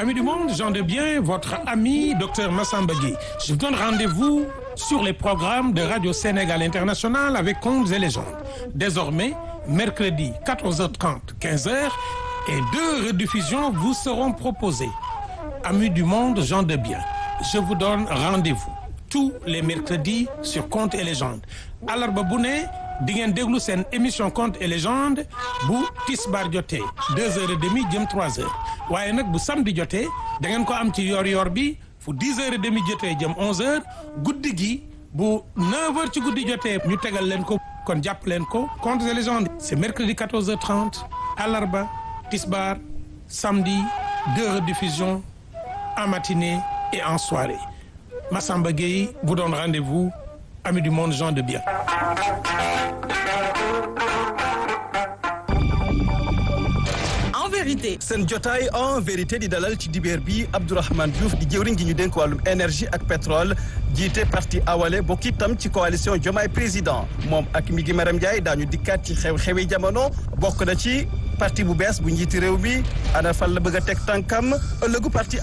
Amis du monde, j'en de bien, votre ami Dr Massamba Gueye. Je vous donne rendez-vous sur les programmes de Radio Sénégal International avec Contes et légendes. Désormais, mercredi 14h30, 15h et deux rediffusions vous seront proposées. Amis du monde, gens de bien, je vous donne rendez-vous tous les mercredis sur Contes et légendes. Alarba bu ne di ngeen déglu seen émission Contes et légendes bu tisbaar jotee deux heures et demie jëm trois heures waaye nag bu samedi jotee da ngeen ko am ci yor-yor bi fu dix heures et demie jotee jëm onze heures guddi gi bu neuf heures ci guddi jotee ñu tegal leen ko kon jàpp leen ko Contes et légendes c'est mercredi quatorze heures trente alarba tisbaar samedi deux rediffusions en matinée et en soirée Massamba Gueye vous donne rendez-vous amis du monde gens de bien en vérité seen jotaay en vérité di dalal ci dibeer bi Abdourahmane Diouf di jëwriñ gi ñu dénk wàllum énergie ak pétrole jiite parti awale bokk itam ci coalition Diomaye président moom ak mi gi Maram Ndiaye daañu dikkaat ci xew-xewi jamono bokk na ci parti bu bees bu njiiti réew mi ana fan la bëgg a teg tànkam ëllëgu parti